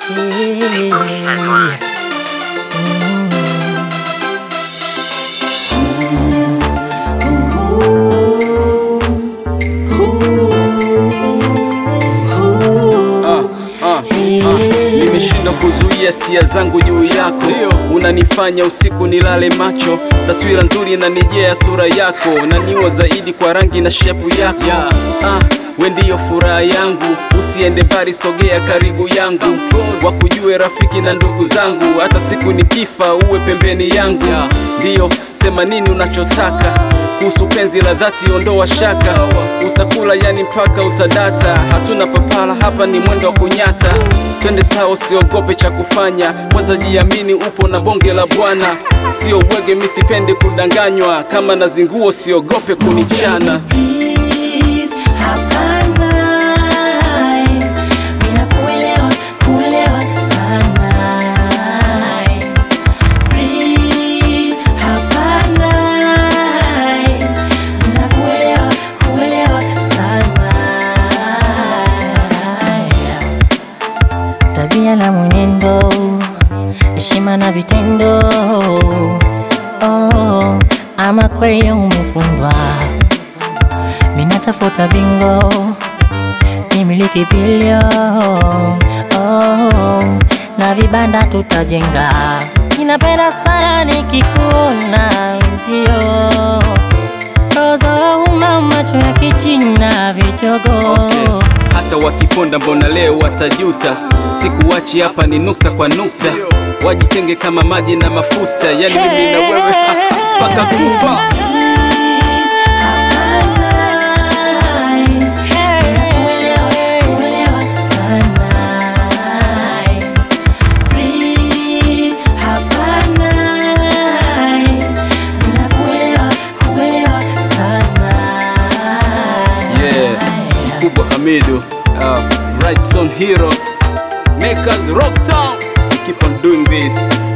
Ah, ah, ah. Nimeshindwa kuzuia hisia zangu juu yako, unanifanya usiku nilale macho. Taswira nzuri inanijea sura yako, naniwa zaidi kwa rangi na shepu yako. Ah, we ndiyo furaha yangu, usiende mbali, sogea karibu yangu, wakujue rafiki na ndugu zangu, hata siku nikifa uwe pembeni yangu. Ndiyo, sema nini unachotaka kuhusu penzi la dhati, ondoa shaka, utakula yani mpaka utadata. Hatuna papala hapa, ni mwendo wa kunyata. Twende sawa, usiogope cha kufanya, kwanza jiamini, upo na bonge la bwana. Sio bwege, mi sipendi kudanganywa, kama na zinguo usiogope kunichana. Please, hapana. Mina kuelewa, kuelewa sana. Please, hapana. Mina kuelewa, kuelewa sana. Tabia na mwenendo, heshima na vitendo. Oh, ama kweli umefundwa minatafuta bingo nimiliki bilion oh, na vibanda tutajenga. Ninapenda sana nikikuona mzio rozo uma macho ya kichina vichogo Okay. Hata wakiponda mbona leo watajuta, sikuwachi hapa ni nukta kwa nukta, wajitenge kama maji na mafuta, yani mimi na wewe mpaka kufa. Yeah, mkubwa Hamidu, uh, right son hero, make us rock town, keep on doing this.